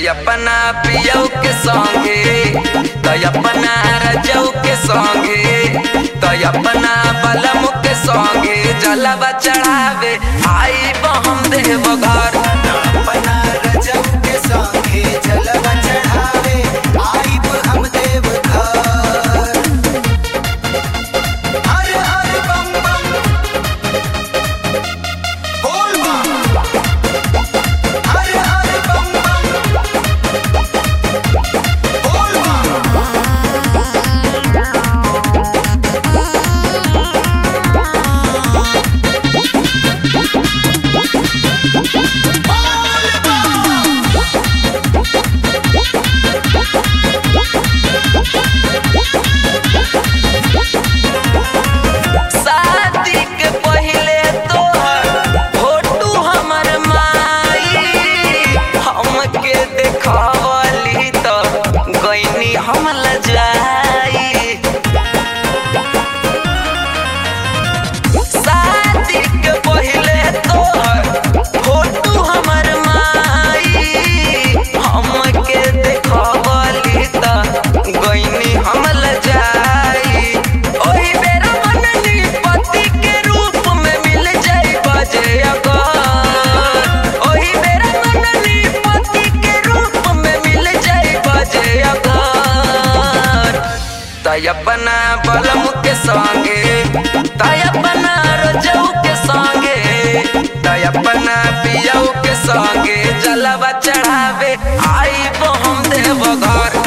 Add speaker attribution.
Speaker 1: अपना पियौ के संगे त अपना रजौ के संगे त अपना बलम के संगे जलवा चढ़ावे आई हम देव घर
Speaker 2: अपना रजब के संगे जलवा चढ़ावे आइब हम देव घर हर हर बम बम बोल बम हर हर बम बम बोल बम
Speaker 1: शादी के पहिले तोहर फोटो हमर माई हमके देखवली त गईनी हम लजाई शादी के पहिले तोहर फोटो हमर माई हमके देखवली त गईनी हम लजाई ओही बेरा मननी पति के रूप में मिल जाई बजे अगर ओही बेरा मननी पति के रूप में मिल जाई बजे अगर तय अपना बलम के संगे तय अपना रजऊ के संगे तय अपना पियऊ के संगे जलवा चढ़ावे आई हम देव घर